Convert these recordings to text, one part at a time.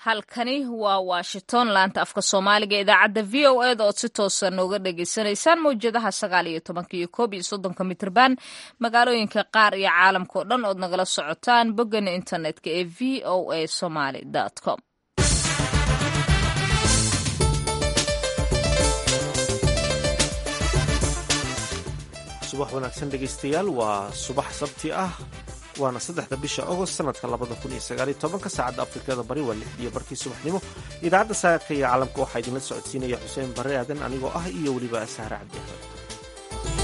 halkani waa washington laanta afka soomaaliga idaacadda v o eda ood si toosa nooga dhagaysanaysaan mawjadaha sagaal iyo tobanka iyo koob iyo soddonka mitrban magaalooyinka qaar iyo caalamka oo dhan ood nagala socotaan boggana internetka ee v o a somaly com subax wanaagsan dhegaystayaal waa subax sabti ah waana saddexda bisha agost sanadka labada kun iyo sagaal iyo tobanka saacadda afrikada bari waa lix iyo barkii subaxnimo idaacadda saaka iyo caalamka waxaa idinla socodsiinaya xuseen barre aadan anigoo ah iyo weliba saare cabdi axmed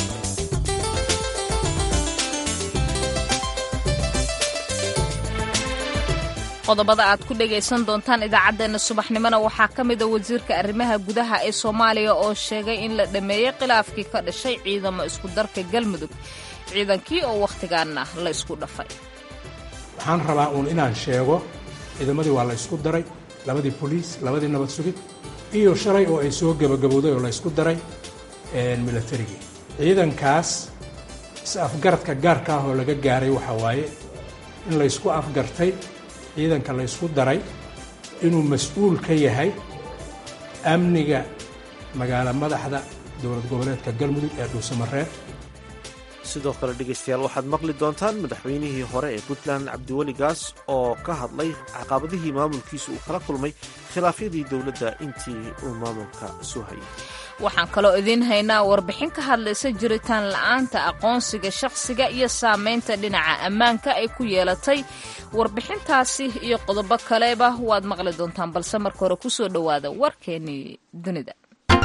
qodobada aad ku dhagaysan doontaan idaacaddeenna subaxnimona waxaa ka mida wasiirka arrimaha gudaha ee soomaaliya oo sheegay in la dhammeeyey khilaafkii ka dhashay ciidamo isku darka galmudug ciidankii oo wakhtigaanna la ysku dhafay waxaan rabaa uun inaan sheego ciidamadii waa la ysku daray labadii boliis labadii nabad sugid iyo shalay oo ay soo gebagabowday oo la ysku daray milatarigii ciidankaas is-afgaradka gaarka ah oo laga gaaray waxaa waaye in la ysku afgartay ciidanka la ysku daray inuu mas-uul ka yahay amniga magaalo madaxda dowlad goboleedka galmudug ee dhuusamareer sidoo kale dhegaystayaal waxaad maqli doontaan madaxweynihii hore ee puntland cabdiweli gaas oo ka hadlay caqabadihii maamulkiisa uu kala kulmay khilaafyadii dowladda intii uu maamulka soo hayay waxaan kaloo idiin haynaa warbixin ka hadlaysa jiritaan la'aanta aqoonsiga shakhsiga iyo saamaynta dhinaca ammaanka ay ku yeelatay warbixintaasi iyo qodobo kaleba waad maqli doontaan balse marka hore ku soo dhowaada warkeennii dunida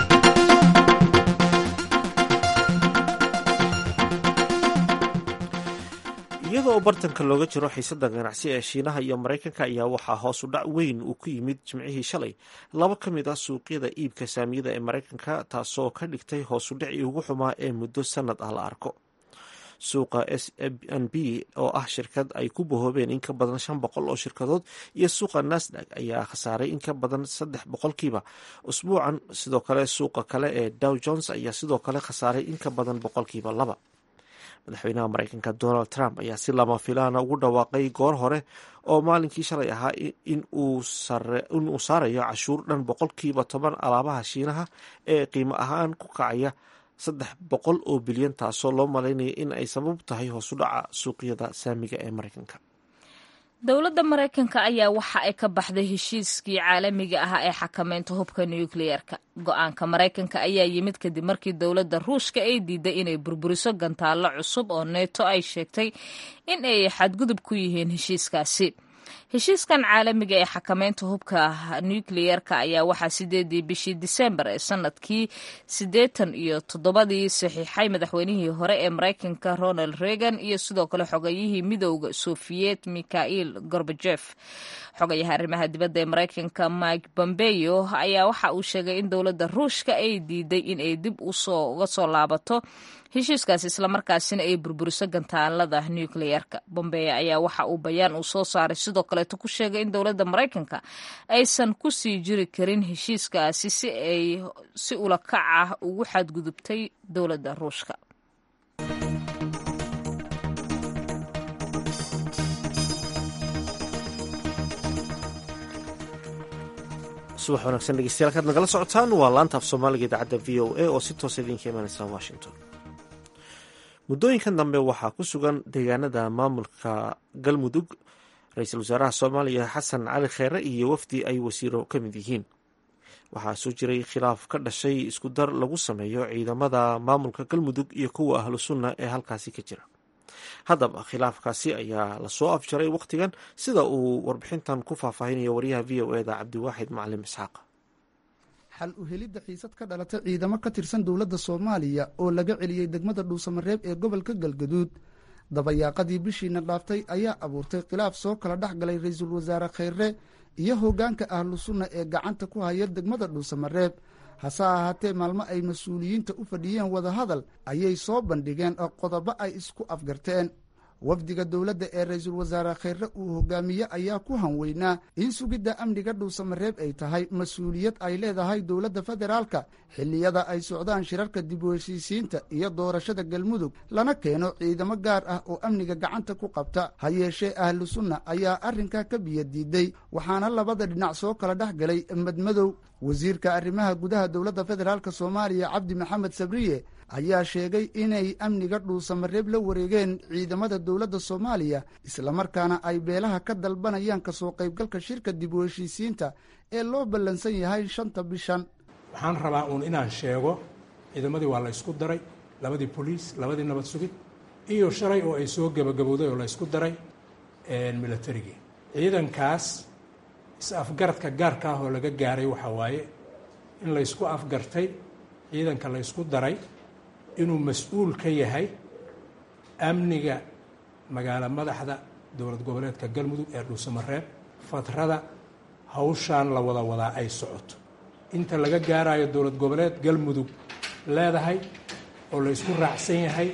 iyadoo bartanka looga jiro xiisada ganacsi ee shiinaha iyo maraykanka ayaa waxaa hoos u dhac weyn uu ku yimid jimcihii shalay laba ka mid ah suuqyada iibka saamiyada ee maraykanka taasoo ka dhigtay hoos u dhacii ugu xumaa ee muddo sanad ah la arko suuqa s n b oo ah shirkad ay ku bahoobeen in ka badan shan boqol oo shirkadood iyo suuqa nasdag ayaa khasaaray in ka badan saddex boqolkiiba usbuucan sidoo kale suuqa kale ee dow jones ayaa sidoo kale khasaaray in ka badan boqolkiiba laba madaxweynaha maraykanka donald trump ayaa si lama filaana ugu dhawaaqay goor hore oo maalinkii shalay ahaa in uu saarayo cashuur dhan boqolkiiba toban alaabaha shiinaha ee qiimo ahaan ku kacaya saddex boqol oo bilyan taasoo loo malaynaya in ay sabab tahay hoos u dhaca suuqyada saamiga ee maraykanka dowladda maraykanka ayaa waxa ay ka baxday heshiiskii caalamiga ah ee xakameynta hubka nukliyeerka go-aanka maraykanka ayaa yimid kadib markii dowladda ruushka ay diiday inay burburiso gantaallo cusub oo neeto ay sheegtay in ay xadgudub ku yihiin heshiiskaasi heshiiskan caalamiga ee xakameynta hubka nukliyeerka ayaa waxaa sideedii bishii disembar ee sanadkii siddeetan iyo toddobadii saxiixay madaxweynihii hore ee maraykanka ronald reagan iyo sidoo kale xogayihii midowda sofiyeet mikhail gorbajef xogayaha arrimaha dibadda ee maraykanka mike bombeyo ayaa waxa uu sheegay in dowladda ruushka ay diiday in ay dib uga soo laabato heshiiskaas islamarkaasina ay burburiso gantaalada nukliyeerka bombeya ayaa waxa uu bayaan uu soo saaray sidoo kaleeto ku sheegay in dowladda maraykanka aysan ku sii jiri karin heshiiskaasi si ay si ula kac ah ugu xadgudubtay dowladda ruushka subax wanaagsan dhegeystayaal kaad nagala socotaan waa laanta af soomaaliga idaacadda v o a oo si toosa idinka imanaysa washington muddooyinkan dambe waxaa ku sugan deegaanada maamulka galmudug ra-iisul wasaaraha soomaaliya xasan cali kheere iyo wafdi ay wasiiro ka mid yihiin waxaa soo jiray khilaaf ka dhashay isku dar lagu sameeyo ciidamada maamulka galmudug iyo kuwa ahlu sunna ee halkaasi ka jira haddaba khilaafkaasi ayaa lasoo afjaray wakhtigan sida uu warbixintan ku faahfaahinayo wariyaha v o eda cabdiwaaxid macalim isxaaq xal u helidda xiisad ka dhalatay ciidamo ka tirsan dowladda soomaaliya oo laga celiyey degmada dhuusamareeb ee gobolka galgaduud dabayaaqadii bishiina dhaaftay ayaa abuurtay khilaaf soo kala dhex galay ra-iisul wasaare kheyre iyo hoggaanka ahlu sunna ee gacanta ku haya degmada dhuusamareeb hase ahaatee maalmo ay mas-uuliyiinta u fadhiyeen wadahadal ayay soo bandhigeen qodobo ay isku afgarteen wafdiga dowladda ee ra-iisul wasaare kheyre uu hogaamiye ayaa ku hanweynaa in sugidda amniga dhuusamareeb ay tahay mas-uuliyad ay leedahay dowladda federaalka xilliyada ay socdaan shirarka dib u heshiisiinta iyo doorashada galmudug lana keeno ciidamo gaar ah oo amniga gacanta ku qabta ha yeeshee ahlu sunna ayaa arrinkaa ka biyo diiday waxaana labada dhinac soo kala dhex galay madmadow wasiirka arrimaha gudaha dowladda federaalk soomaaliya cabdi maxamed sabriye ayaa sheegay inay amniga dhuusamareeb la wareegeen ciidamada dowladda soomaaliya islamarkaana ay beelaha ka dalbanayaan kasoo qaybgalka shirka dib u heshiisiinta ee loo ballansan yahay shanta bishan waxaan rabaa uun inaan sheego ciidamadii waa la ysku daray labadii boliis labadii nabad sugid iyo shalay oo ay soo gebagabowday oo la ysku daray milatarigii ciidankaas is-afgaradka gaarka ah oo laga gaaray waxaa waaye in la ysku afgartay ciidanka la ysku daray inuu mas-uul ka yahay amniga magaalo madaxda dowlad goboleedka galmudug ee dhuusamareeb fatrada hawshaan la wada wadaa ay socoto inta laga gaarayo dowlad goboleed galmudug leedahay oo la ysku raacsan yahay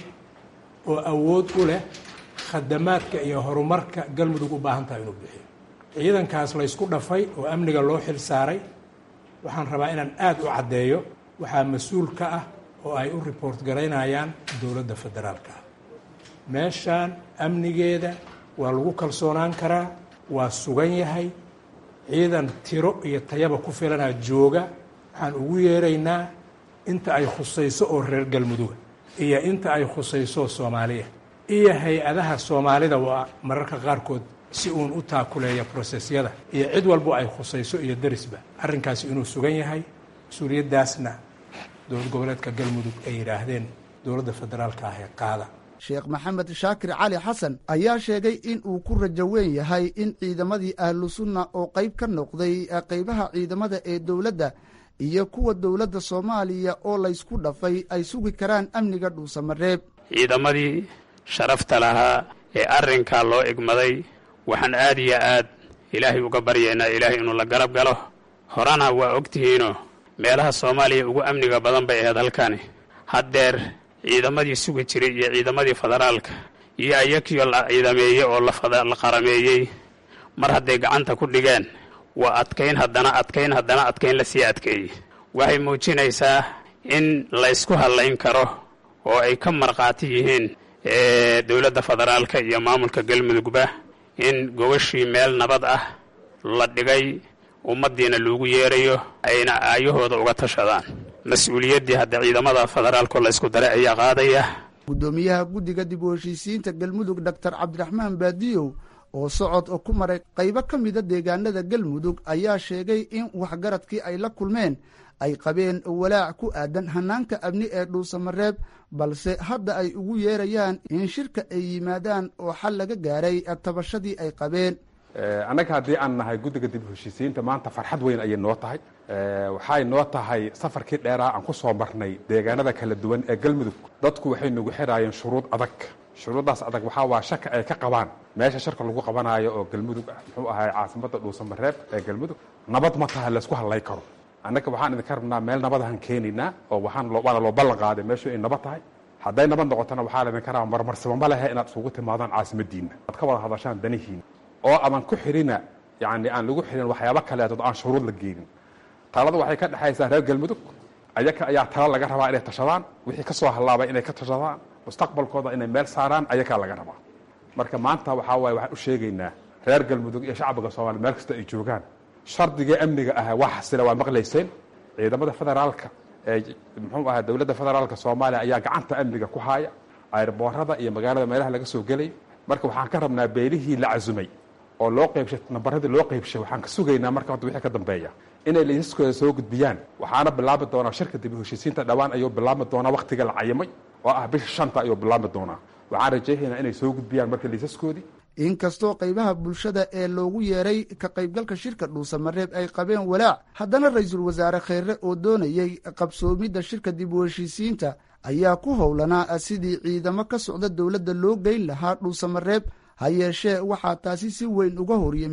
oo awood u leh khadamaadka iyo horumarka galmudug u baahan tahay inuu bixiyo ciidankaas la ysku dhafay oo amniga loo xil saaray waxaan rabaa inaan aada u caddeeyo waxaa mas-uul ka ah oo ay u report garaynayaan dowladda federaalka ah meeshaan amnigeeda waa lagu kalsoonaan karaa waa sugan yahay ciidan tiro iyo tayaba ku filanaa jooga waxaan ugu yeeraynaa inta ay khusayso oo reer galmuduga iyo inta ay khusayso soomaaliya iyo hay-adaha soomaalida waa mararka qaarkood si uun u taakuleeya brosesyada iyo cid walbo ay khusayso iyo darisba arrinkaasi inuu sugan yahay mas-uuliyaddaasna dowlad goboleedka galmudug ay yidhaahdeen dowladda federaalka ah ee qaada sheekh maxamed shaakir cali xasan ayaa sheegay in uu ku rajo weyn yahay in ciidamadii ahlu sunna oo qayb ka noqday qaybaha ciidamada ee dowladda iyo kuwa dowladda soomaaliya oo laysku dhafay ay sugi karaan amniga dhuusamareeb ciidamadii sharafta lahaa ee arrinkaa loo egmaday waxaan aad iyo aad ilaahay uga baryaynaa ilaahay inuu la garab galo horena waa ogtihiinoo meelaha soomaaliya ugu amniga badan bay ahayd halkani haddeer ciidamadii sugi jiray iyo ciidamadii federaalka iyo ayakiyo la ciidameeyey oo la qarameeyey mar hadday gacanta ku dhigeen waa adkayn haddana adkayn haddana adkayn la sii adkeeyey waxay muujinaysaa in laysku hadlayn karo oo ay ka markhaati yihiin dowladda federaalka iyo maamulka galmudugba in gogashii meel nabad ah la dhigay ummaddiina loogu yeerayo ayna aayahooda uga tashadaan mas-uuliyaddii hadda ciidamada federaalko la ysku daray ayaa qaadaya guddoomiyaha guddiga dib u heshiisiinta galmudug doctor cabdiraxmaan baadiyow oo socod ku maray qaybo ka mida deegaanada galmudug ayaa sheegay in waxgaradkii ay la kulmeen ay qabeen walaac ku aadan hanaanka amni ee dhuusamareeb balse hadda ay ugu yeerayaan in shirka ay yimaadaan oo xal laga gaaray tabashadii ay qabeen annaga haddii aan nahay guddiga dib u heshiisiinta maanta farxad weyn ayay noo tahay waxay noo tahay safarkii dheeraa aan ku soo marnay deegaanada kala duwan ee galmudug dadku waxay nagu xiraayeen shuruud adag shuruuddaas adag waxaa waa shaka ay ka qabaan meesha sharka lagu qabanaayo oo galmudug ah muxuu ahay caasimadda dhuusamareeb ee galmudug nabad ma taha laysku hadlay karo annaga waxaan idinka rabnaa meel nabadahan keenaynaa oo waxaan waana loo ballan qaaday meeshu ay nabad tahay hadday nabad noqotona waxaa laydinka rabaa marmarsaba ma lehe inaad isugu timaadaan caasimadiinna aad ka wada hadashaan danihiina oo aman ku xirina yani aan lagu xirin waxyaabo kaleetood aan shuruud la geenin talada waxay ka dhexaysaa reer galmudug ayaka ayaa tala laga rabaa inay tashadaan wixii ka soo hallaabay inay ka tashadaan mustaqbalkooda inay meel saaraan ayakaa laga rabaa marka maanta waxaa waaye waxaan u sheegaynaa reer galmudug iyo shacbiga soomaliya meel kasta ay joogaan shardigii amniga ah waa xasila waa maqlayseen ciidamada federaalka ee muxuu ahaa dowladda federaalka soomaaliya ayaa gacanta amniga ku haaya ayrboorada iyo magaalada meelaha laga soo gelay marka waxaan ka rabnaa beelihii la casumay oo loo qaybshay nambaradii loo qaybshay waxaan ka sugaynaa marka horta wixii ka dambeeya inay laysaskooda soo gudbiyaan waxaana bilaabi doonaa shirka dib u heshiisiinta dhowaan ayuu bilaabmi doonaa wakhtiga la cayimay oo ah bisha shanta ayuu bilaabmi doonaa waxaan rajaynaynaa inay soo gudbiyaan marka laysaskoodii inkastoo qaybaha bulshada ee loogu yeeray ka qaybgalka shirka dhuusamareeb ay qabeen walaac haddana ra-iisul wasaare kheyre oo doonayey qabsoomidda shirka dib u heshiisiinta ayaa ku howlanaa sidii ciidamo ka socda dowladda loo geyn lahaa dhuusamareeb ha yeeshee waxaa taasi si weyn uga hor yimid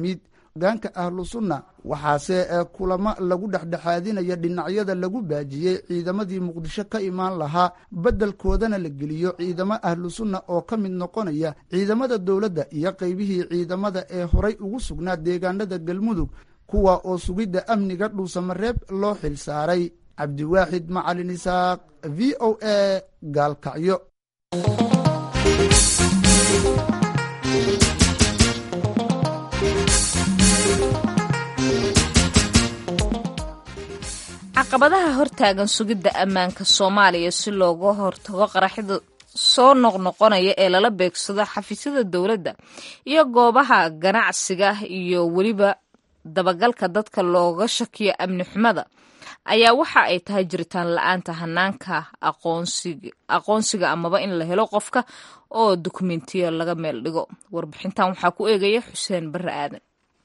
hogaanka ahlu sunna waxaase kulamo lagu dhexdhexaadinaya dhinacyada lagu baajiyey ciidamadii muqdisho ka imaan lahaa beddelkoodana la geliyo ciidamo ahlu sunna oo ka mid noqonaya ciidamada dowladda iyo qaybihii ciidamada ee horay ugu sugnaa deegaanada galmudug kuwa oo sugidda amniga dhuusamareeb loo xil saaray cabdiwaaxid macalin isaaq v o a gaalkacyo caqabadaha hortaagan sugidda ammaanka soomaaliya si looga hortago qaraxida soo noqnoqonaya ee lala beegsado xafiisyada dowladda iyo goobaha ganacsiga iyo weliba dabagalka dadka looga shakiyo amni xumada ayaa waxa ay tahay jiritaan la-aanta hanaanka aqoonsiga amaba in la helo qofka oo dukumentiya laga meel dhigo warbixintan waxaa ku eegaya xuseen barre aadan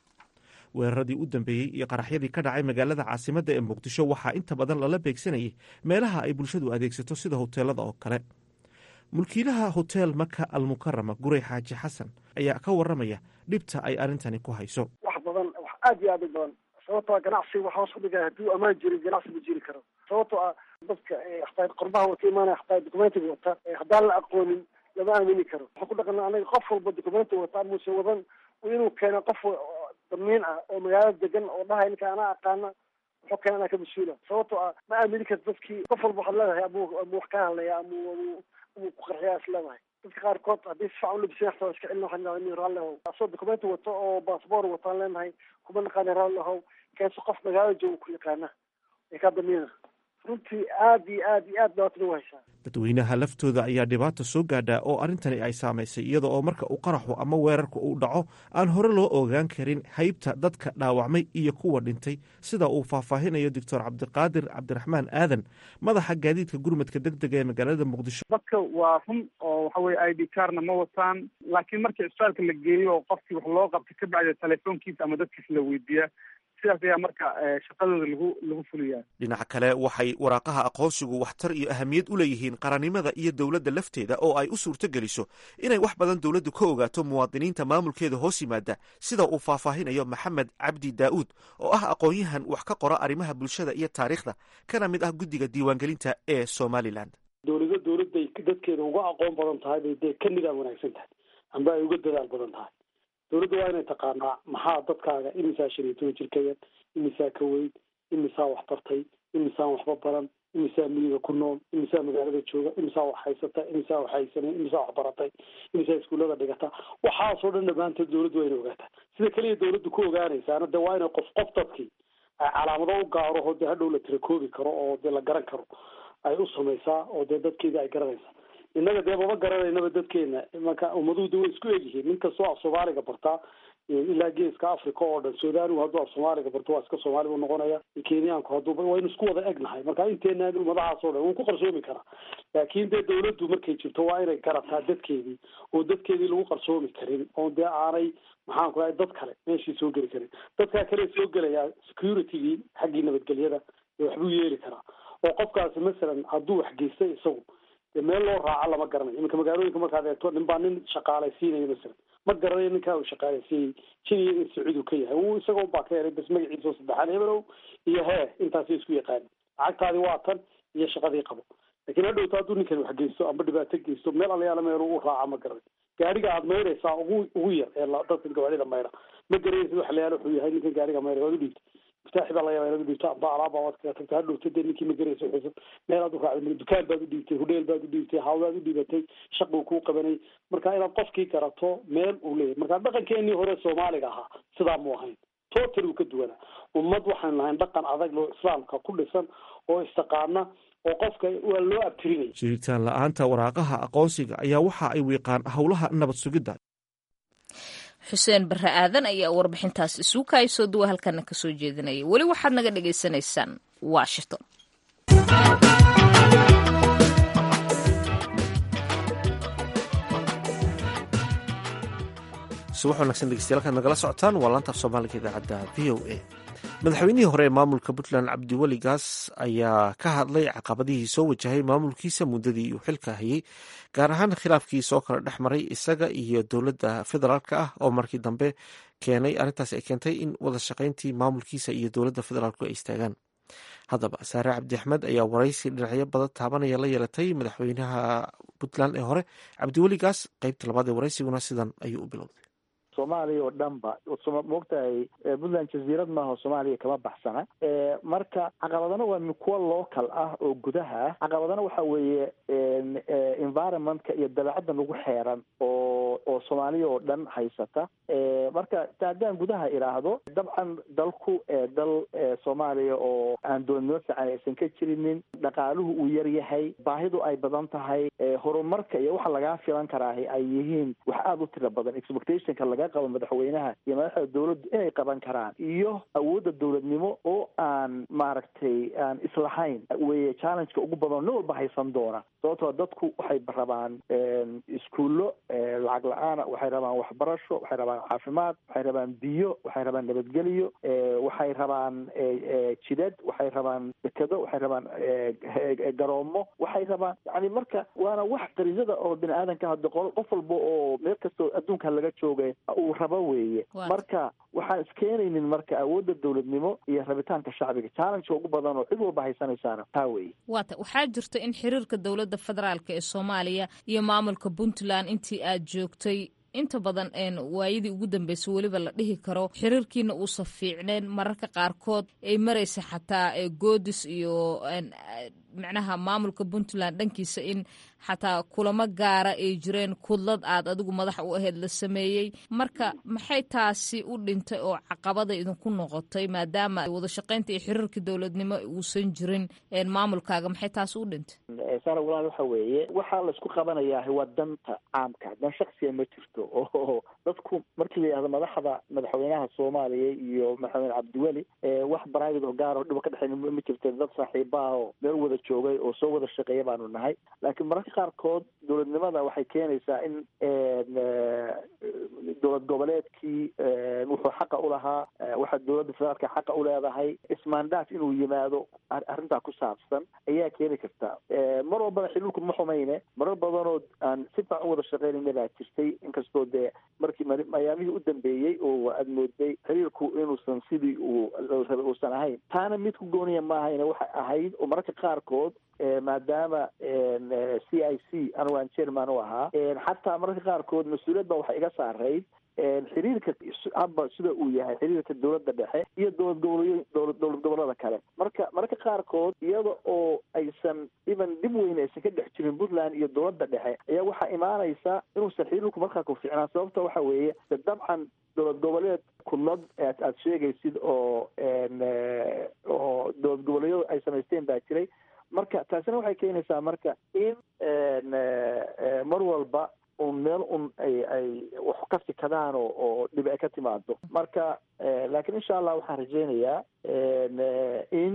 weeraradii u dambeeyey iyo qaraxyadii ka dhacay magaalada caasimadda ee muqdisho waxaa inta badan lala beegsanayay meelaha ay bulshadu adeegsato sida hoteelada oo kale mulkiilaha hotel maka almukarama gurey xaaji xasan ayaa ka waramaya dhibta ay arrintani ku hayso wax badan wax aad iyo aad u badan sababtoo ganacsi waxa hoos u dhigaya hadduu ammaan jirin ganacsi ma jiri karo sababtoo ah dadka hataa qorbaha wata imaanaya hataa documentiga wata haddaan la aqoonin lama aamini karo waxaan ku dhaqana anaga qof walba documenti wata muse wadan inuu keeno qof damiin ah oo magaalada degan oo dhahay ninka anaa aqaana wuxuu keena anaa ka mas-uula sababtoo ah ma aamini karta dadkii qof walba waxaad leedahay amu amu wax kaa hadlaya amu amu amu ku qarxiyaa is leedahay dadka qaarkood haddii si fican ulabisan xataa iska celin waxaan leedahay raalli ahow asoo documenti wato oo baasboor wataan leenahay kuma naqaana raalli ahow keenso qof magaalada jooga ku yaqaana ee kaa damiina runtii aad iyo aad iyo aad dhibaatana u haysaa dadweynaha laftooda ayaa dhibaata soo gaadhaa oo arrintani ay saamaysay iyada oo marka uu qaraxu ama weerarku uu dhaco aan hore loo ogaan karin haybta dadka dhaawacmay iyo kuwa dhintay sida uu faahfaahinayo doctor cabdiqaadir cabdiraxmaan aadan madaxa gaadiidka gurmadka deg dega ee magaalada muqdisho dadka waa run oo waxa weye i d carna ma wataan laakiin markii isbitaalka la geeyo oo qofkii wax loo qabtay ka bacda telefoonkiisa ama dadkiisa la weydiiyaa sidaas ayaa marka shaqadooda lagu lagu fuliyaa dhinaca kale waxay waraaqaha aqoonsigu waxtar iyo ahamiyad u leeyihiin qarannimada iyo dowladda lafteeda oo ay u suurto geliso inay wax badan dowladdu ka ogaato muwaadiniinta maamulkeeda hoos yimaada sida uu faahfaahinayo maxamed cabdi daa'uud oo ah aqoon-yahan wax ka qora arrimaha bulshada iyo taariikhda kana mid ah guddiga diiwaangelinta ee somalilan dowlado dowladday dadkeeda uga aqoon badan tahay bay dee ka nidaam wanaagsan tahay amba ay uga dadaal badan tahay dowladda waa inay taqaanaa maxaa dadkaaga imisaa shan iyo toban jir ka yar imisaa ka weyn imisaa wax bartay imisaan waxba baran imisaa miyiga ku nool imisaa magaalada jooga imisaa wax haysata imisaa wax haysanay imisaa wax baratay imisaa iskuullada dhigata waxaasoo dhan dhammaantood dowladdu waa inay ogaataa sida keliya dowladdu ku ogaanaysaana dee waa inay qof qof dadkii ay calaamado u gaaro oo dee hadhow la tirakoobi karo oo dee la garan karo ay u samaysaa oo dee dadkeedii ay garanaysaa innaga dee mama garanaynaba dadkeena marka ummaduhu way isku egyihiin nin kastoo af soomaaliga bartaa ilaa geeska africa oo dhan sudaanigu hadduu af soomaaliga barto waa iska soomaali buu noqonaya kenyaanku hadduu waynu isku wada egnahay marka inteena ummadahaas oo dhan wuu ku qarsoomi karaa laakiin dee dowladdu markay jirto waa inay garataa dadkeedii oo dadkeedii lagu qarsoomi karin oo dee aanay maxaan ku dhahay dad kale meeshii soo geli karin dadkaa kale soo gelayaa securitygii xaggii nabadgelyada dee waxbuu yeeli karaa oo qofkaasi masalan hadduu wax geystay isagu dee meel loo raaco lama garanayo iminka magaalooyinka markaad eegto nin baa nin shaqaalaysiinayo masalan ma garanayo ninkaa uu shaqaalaysiiyey jiniya in sacuud uu ka yahay uu isaga unbaa ka helay bas magaciisa oo saddexaad hebelow iyo hee intaasay isku yaqaanin lacagtaadi waa tan iyo shaqadii qabo laakiin hadhowta hadduu ninkan wax geysto amba dhibaato geysto meel alayaala meel u raaca ma garanayo gaariga aad maydhaysaa ugu ugu yar ee dadka gawaarida maydha ma garanaysid wax layaala wuxuu yahay ninkan gaariga maydha waad u dhiibta miftaaxi baa laga yaaba inaad u dhiibto amba alaaba waad kaga tagta hadhowta dee ninkii ma garaysa xusan meel aad u raacday dukaan baad u dhiibtay hudheel baad u dhiibtay hawlaad u dhiibatay shaquu kuu qabanay marka inaad qofkii garato meel uu leeyahay marka dhaqankeenii hore soomaaliga ahaa sidaa mu ahayn total uu ka duwanaa ummad waxaan lahayn dhaqan adag loo islaamka ku dhisan oo istaqaana oo qofka waa loo abtirinaya jiritaan la-aanta waraaqaha aqoonsiga ayaa waxa ay wiiqaan howlaha nabad sugidda xuseen barre aadan ayaa warbixintaas isugu kaayasoo duwa halkana ka soo jeedinaya weli waxaad naga dhagaysanaysaan washington subax wanagsan dhegeystayaal kaad nagala socotaan waa laanta af soomaaliga idaacadda v o a madaxweynihii hore ee maamulka puntland cabdiweli gaas ayaa ka hadlay caqabadihii soo wajahay maamulkiisa muddadii uu xilka hayay gaar ahaan khilaafkii soo kala dhex maray isaga iyo dowladda federaalk ah oo markii dambe keenay arrintaas ay keentay in wada shaqayntii maamulkiisa iyo dowladda federaalku ay istaagaan haddaba saare cabdi axmed ayaa waraysi dhinacyo badan taabanaya la yeelatay madaxweynaha puntland ee hore cabdiweli gaas qeybta labaad ee waraysiguna sidan ayuu u bilowday soomaaliya oo dhan ba moogtahay puntland jaziirad maaha soomaaliya kama baxsana marka caqabadana waa kuwa local ah oo gudaha ah caqabadana waxa weeye environmentka iyo dabeecadda nagu xeeran oo oo soomaaliya oo dhan haysata marka ta haddaan gudaha idhaahdo dabcan dalku dal soomaaliya oo aan doonimo fiican aysan ka jirinin dhaqaaluhu uu yar yahay baahidu ay badan tahay horumarka iyo waxa lagaa filan karaahi ay yihiin wax aada u tiro badan expectationka laga qabo madaxweynaha iyo madaxda dowladdu inay qaban karaan iyo awoodda dowladnimo oo aan maaragtay aan islahayn weye challengeka ugu badan nin walba haysan doona sababtoo dadku waxay rabaan iskuullo lacag la-aana waxay rabaan waxbarasho waxay rabaan caafimaad waxay rabaan biyo waxay rabaan nabadgelyo waxay rabaan jidad waxay rabaan dekedo waxay rabaan garoomo waxay rabaan yani marka waana wax qarisada oo bini aadanka hadda qof walba oo meel kastoo adduunka laga joogay uu rabo weeye marka waxaan iskeenaynin marka awoodda dowladnimo iyo rabitaanka shacbiga challengeka ugu badan oo cid walba haysanaysaana taa weeye waata waxaa jirta in xiriirka dowladda federaalk ee soomaaliya iyo maamulka puntland intii aad joogtay inta badan waayadii ugu dambeysay weliba la dhihi karo xiriirkiina uusan fiicneen mararka qaarkood ay maraysa xataa goodis iyo macnaha maamulka puntland dhankiisa in xataa kulamo gaara ay jireen kudlad aad adigu madax u ahayd la sameeyey marka maxay taasi u dhintay oo caqabada idinku noqotay maadaama wada shaqaynta iyo xiriirka dowladnimo uusan jirin maamulkaaga maxay taasi u dhintay sara walaal waxa weeye waxaa laisku qabanayaa waa danta caamka dan shaksiya ma jirto oo dadku markii la yidhahdo madaxda madaxweynaha soomaaliya iyo madaxweyne cabdiweli wax private oo gaar oo dhiba ka dhexeyn ma jirta dad saaxiibaah oo meel wada joogay oo soo wada shaqeeya baanu nahay laakiin mararka qaarkood dowladnimada waxay keenaysaa in dowlad goboleedkii wuxuu xaqa ulahaa waxa dowladda federaalka xaqa uleedahay ismaandaaf inuu yimaado arrintaa ku saabsan ayaa keeni karta mar walbana xiriirku ma xumayne marar badanoo aan si fiican u wada shaqeynayna baa jirtay inkastoo dee markii mayaamihii u dambeeyey oo aad mooday xiriirku inuusan sidii uu rabay uusan ahayn taana mid ku gooniya maahayne waxay ahayd oo mararka qaarkood maadaama c i c anigu aan chairman u ahaa xataa mararka qaarkood mas-uuliyad ba waxay iga saarayd xiriirka haba sida uu yahay xiriirka dowladda dhexe iyo dowlad gobolyo dowlad dowlad gobolada kale marka mararka qaarkood iyada oo aysan iban dhib weyn aysan ka dhex jirin puntland iyo dowladda dhexe ayaa waxaa imaanaysa inuusan xiriirku markaa ku fiicnaan sababta waxa weeye de dabcan dowlad goboleed kudlad aad sheegaysid oo oo dowlad goboleedyadu ay samaysteen baa jiray marka taasina waxay keenaysaa marka in mar walba un meel un ay ay wax ka fikadaan oo oo dhib ay ka timaado marka laakiin insha allah waxaan rajeynayaa in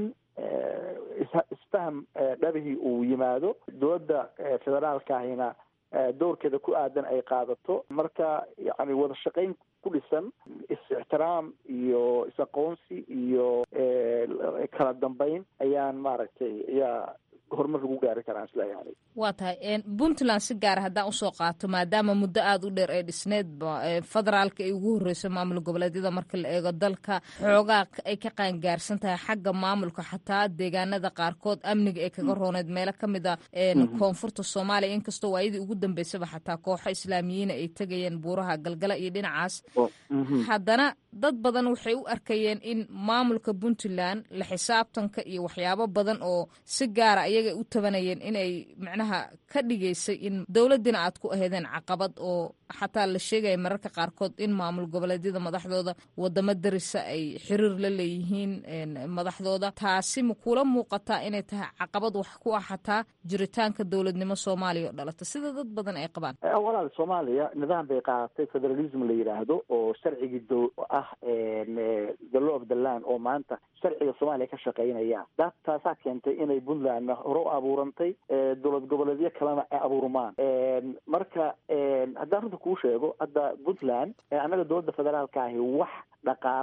isfaham dhabihii uu yimaado dowladda federaalka ahina doorkeeda ku aadan ay qaadato marka yani wada shaqayn ku dhisan is-ixtiraam iyo is-aqoonsi iyo kala dambeyn ayaan maaragtay ayaa horumar lagu gaari karaa isleeyahay waa tahay puntland si gaara haddaan usoo qaato maadaama muddo aada u dheer ee dhisneedba federaalka ay ugu horreyso maamul goboleedyada marka la eego dalka xoogaa ay ka qaangaarsan tahay xagga maamulka xataa deegaanada qaarkood amniga ay kaga rooneed meelo ka mid a koonfurta soomaaliya inkastoo waayadii ugu dambeysaba xataa kooxo islaamiyiina ay tegayeen buuraha galgala iyo dhinacaas haddana dad badan waxay u arkayeen in maamulka puntland la xisaabtanka iyo waxyaabo badan oo si gaara ayaga u tabanayeen inay macnaha ka dhigaysay in dowladdiina aad ku aheedeen caqabad oo xataa la sheegaya mararka qaarkood in maamul goboleedyada madaxdooda wadamo darisa ay xiriir la leeyihiin madaxdooda taasi ma kula muuqataa inay tahay caqabad wax ku ah xataa jiritaanka dowladnimo soomaaliya oo dhalata sida dad badan ay qabaan walaal soomaaliya nidaam bay qaadatay federalism la yidhaahdo oo sharcigii do ah the law of the land oo maanta sharciga soomaaliya ka shaqeynaya da taasaa keentay inay puntlandna hore u abuurantay dowlad goboleedyo kalena ay abuurmaan marka haddaan runta kuu sheego hadda puntland annaga dowladda federaalka ahi wax dhaqaalaah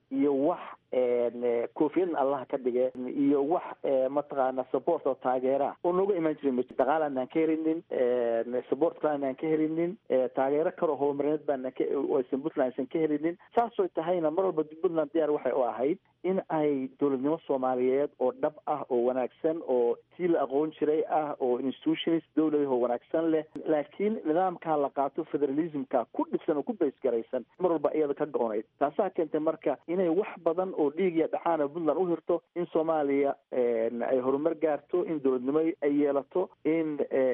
iyo wax koofiyadna allah ka dhige iyo wax mataqaana support oo taageera oo nooga imaan jiray ma dhaqaal aanaan ka helinin support kale aanaan ka helinin taageero kaloo horumarineed baanaan ka aysan puntland aysan ka helinin saasoo tahayna mar walba puntland diyaar waxay u ahayd in ay dowladnimo soomaaliyeed oo dhab ah oo wanaagsan oo tii la aqoon jiray ah oo institutions dowlad oo wanaagsan leh laakiin nidaamkaa la qaato federalismka ku dhisan oo ku baysgaraysan mar walba iyada ka go-onayd taasaa keentay marka inay wax badan oo dhiig iyo dhaxaana puntland u hirto in soomaaliya ay horumar gaarto in dowladnimo ay yeelato in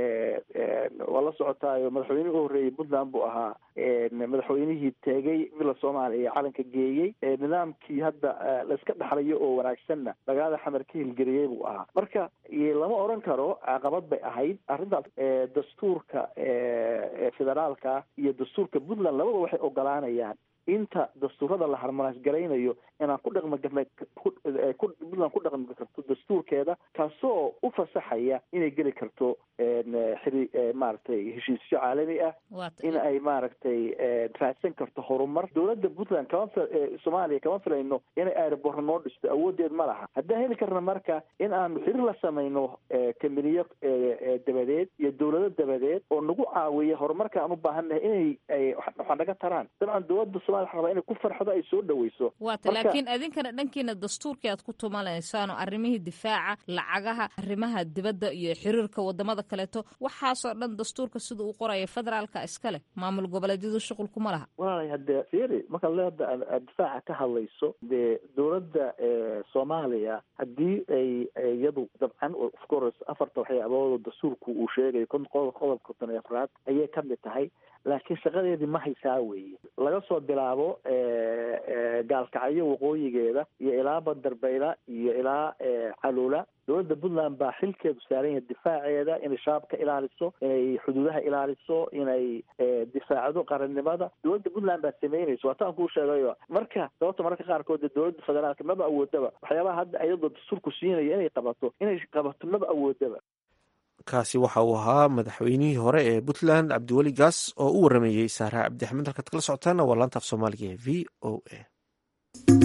waa la socotaayo madaxweynihii u horreeyey puntland buu ahaa madaxweynihii teegay villa soomaaliya calanka geeyey nidaamkii hadda laiska dhaxlayo oo wanaagsanna magaalada xamar ka hilgeliyey buu ahaa marka lama oran karo caqabad bay ahayd arrintaas dastuurka federaalka iyo dastuurka puntland labada waxay ogolaanayaan inta dastuurada la harmanays garaynayo inaan ku dhaqmi karna puntland ku dhaqmi karto dastuurkeeda kaasoo u fasaxaya inay geli karto xiri maaragtay heshiisyo caalami ah in ay maaragtay raadsan karto horumar dowladda puntland kama soomaaliya kama filayno inay airborna noo dhisto awoodeed ma laha haddaan heli karna marka in aanu xiriir la samayno kambiniyo dabadeed iyo dowlado dabadeed oo nagu caawiya horumarka aan u baahannahay inay waxaa naga taraan dabcan dowladda somalia waxa rabaa inay ku farxdo ay soo dhaweyso waata laakiin adinkana dhankiina dastuurkii aad ku tumalaysaano arrimihii difaaca lacagaha arrimaha dibadda iyo xiriirka wadamada kaleeto waxaasoo dhan dastuurka sida uu qoraya federaalka iska leh maamul goboleedyadu shuqul kuma laha walaalay hadde firi markaad leeda aad difaaca ka hadlayso dee dowladda soomaaliya haddii ay iyadu dabcan of course afarta waxyaabood dastuurku uu sheegayo qodobka konton iyo afraad ayay ka mid tahay laakiin shaqadeedii ma haysaa weeye laga soo bilaabo gaalkacyo waqooyigeeda iyo ilaa bandarbayla iyo ilaa calula dowladda puntland baa xilkeedu saaran yahay difaaceeda inay shabaabka ilaaliso inay xuduudaha ilaaliso inay difaacdo qarannimada dowladda puntland baa sameynaysa waataan kuu sheegayo marka sababta mararka qaarkood dee dowladda federaalka maba awoodaba waxyaabaha hadda iyadoo dastuurku siinaya inay qabato inay qabato maba awoodaba kaasi waxa uu ahaa madaxweynihii hore ee puntland cabdiweli gaas oo u warameeyey saara cabdixamed halkaad kala socotaana waa laanta af soomaaliga ee v o a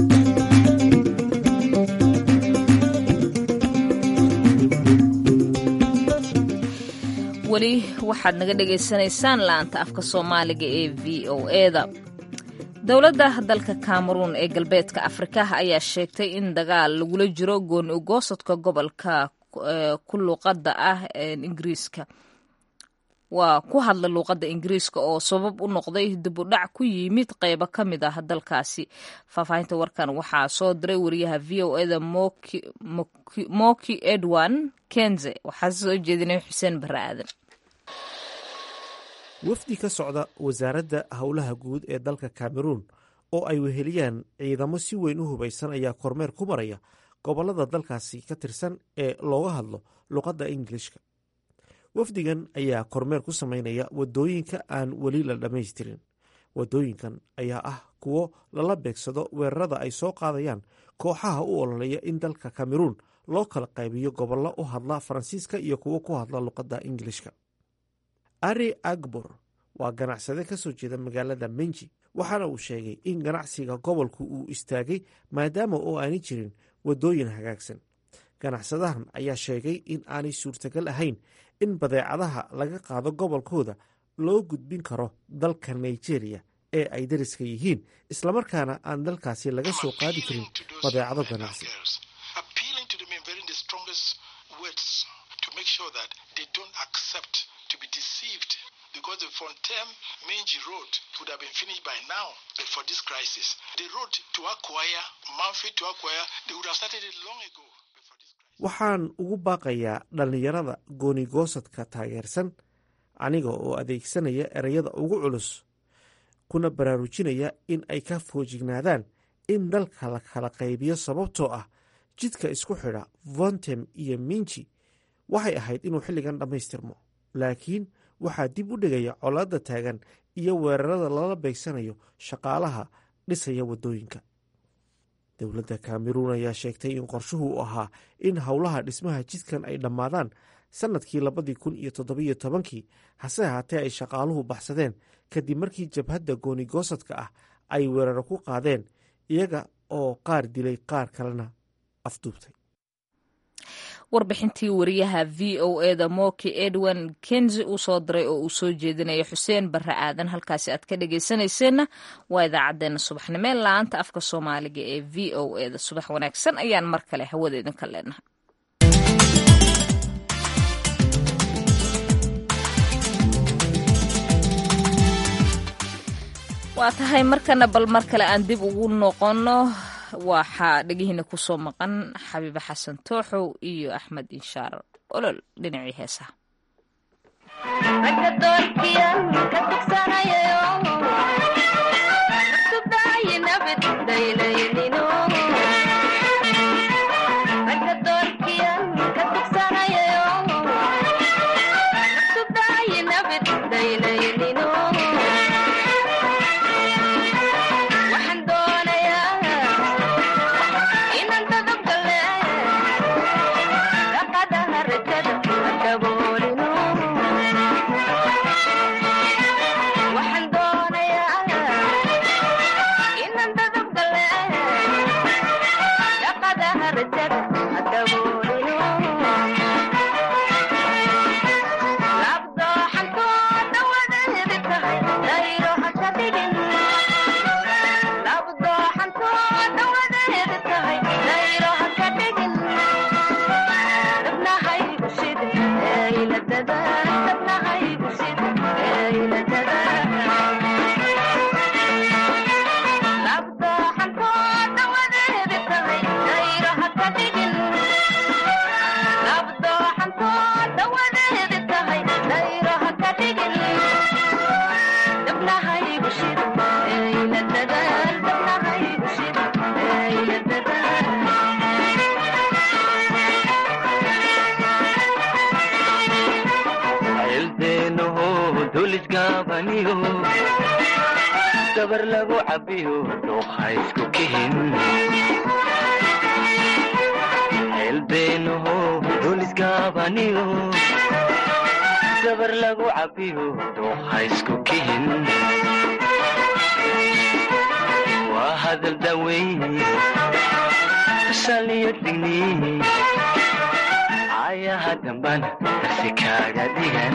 weli waxaad naga dhagaysanaysaan laanta afka soomaaliga ee v o eda dowladda dalka cameruun ee galbeedka afrika ayaa sheegtay in dagaal lagula jiro gooni ugoosadka gobolka ku luuqadda ah ingiriiska waa ku hadla luuqadda ingiriiska oo sabab u noqday dib u dhac ku yimid qeybo ka mid ah dalkaasi faahfaahinta warkan waxaa soo diray wariyaha v o eda moki edwan kenze waxaa soo jeedinay xuseen bare aadan wafdi ka socda wasaaradda howlaha guud ee dalka cameruun oo ay weheliyaan ciidamo si weyn u hubaysan ayaa kormeer ku maraya gobollada dalkaasi ka tirsan ee looga hadlo luqadda ingilishka wafdigan ayaa kormeer ku samaynaya waddooyinka aan weli la dhammaystirin waddooyinkan ayaa ah kuwo lala beegsado weerarada ay soo qaadayaan kooxaha u ololeya in dalka cameruun loo kala qaybiyo gobollo u hadla faransiiska iyo kuwo ku hadla luqadda ingilishka ari agbor waa ganacsade ka soo jeeda magaalada menji waxaana uu sheegay in ganacsiga gobolku uu istaagay maadaama oo aanay jirin waddooyin hagaagsan ganacsadahan ayaa sheegay in aanay suurtagal ahayn in badeecadaha laga qaado gobolkooda loo gudbin karo dalka nigeria ee ay dariska yihiin islamarkaana aan dalkaasi laga soo qaadi karin badeecado ganacsi because the Fontem Menji Road would have been finished by now but for this crisis. The road to acquire, Manfred to acquire, they would have started it long ago. waxaan ugu baaqayaa dhallinyarada goonigoosadka taageersan aniga oo adeegsanaya ereyada ugu culus kuna baraarujinaya in ay ka foojignaadaan in dalka la kala qaybiyo sababtoo ah jidka isku xidha vontem iyo minji waxay ahayd inuu xilligan dhammaystirmo laakiin waxaa dib u dhigaya colaadda taagan iyo weerarada lala beegsanayo shaqaalaha dhisaya waddooyinka dowladda kameruun ayaa sheegtay in qorshuhu u ahaa in howlaha dhismaha jidkan ay dhammaadaan sannadkii labadii kun iyo toddobiyo tobankii hase ahaatee ay shaqaaluhu baxsadeen kadib markii jabhadda goonigoosadka ah ay weeraro ku qaadeen iyaga oo qaar dilay qaar kalena afduubtay warbixintii wariyaha v o eda moki edwin kenzi uu soo diray oo uu soo jeedinaya xuseen barre aadan halkaasi aad ka dhegaysanayseena waa idaacadeena subaxnimee la-aanta afka soomaaliga ee v o eda subax wanaagsan ayaan mar kale hawada idinka leenahay waa tahay markana bal mar kale aan dib ugu noqono waxaa dhegihiina kusoo maqan xabiibe xasan tooxow iyo axmed inshaar olol dhinacii heesaha gabar lagu cabiyo dhuuqa isku kihin xeelbeenaho dulisgaabaniyo gabar lagu cabiyo dhuuqa isku kihin waa hadal daweyn tusaliyo digni ayaha dambana darsi kaaga dhigan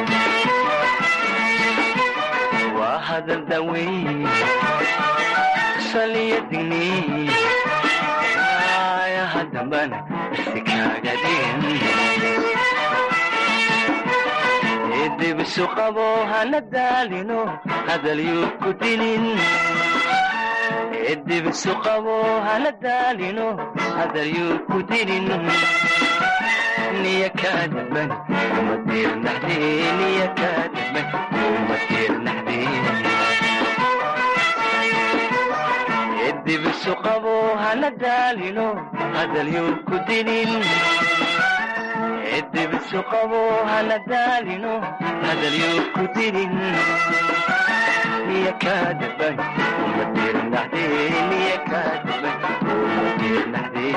waa hadal daweyn saliya digni ayaha dambana darsi kaaga dhigan dibisu qabo hana daalino hadal yuu ku dilin dibisu qabo hana daalino hadal yuu ku dilin niya kaa damban kuma diirnaxdee niya kaa damban kuma diirnaxdee dibisu qabo hana daalino hadal yuu ku dilin dibisu qabo hana daalino hadal yuu ku dilin niya kaa damban kuma diirnaxdee niya kaa damban kuma diirnaxdee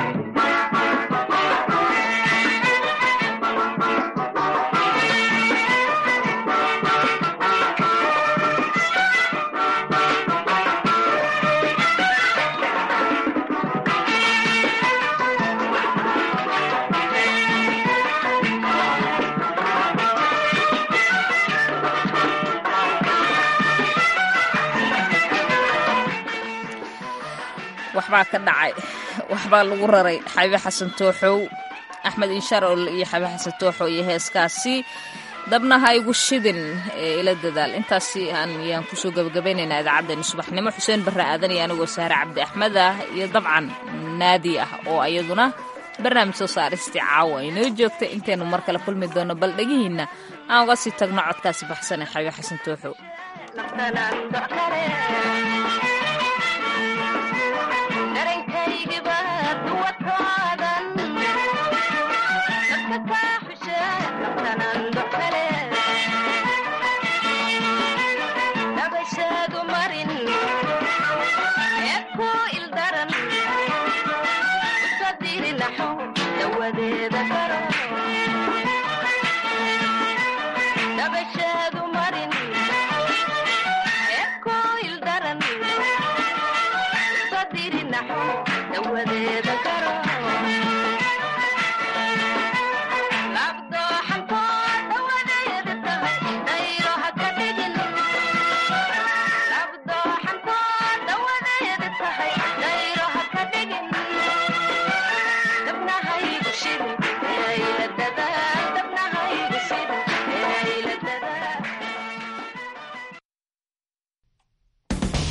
waxbaa ka dhacay waxbaa lagu raray xabiibe xasan tooxow axmed inshaar ol iyo xabiibe xasan tooxow iyo heeskaasi dabna ha igu shidin ee ila dadaal intaasi ayaan kusoo gabagabaynaynaa idaacaddeenna subaxnimo xuseen barre aadan iyo anigoo saare cabdi axmed ah iyo dabcan naadi ah oo ayaduna barnaamij soo saaristii caawa inoo joogta intaynu mar kale kulmi doono bal dhegihiinna aan uga sii tagno codkaasi baxsan ee xabiibe xasan tooxow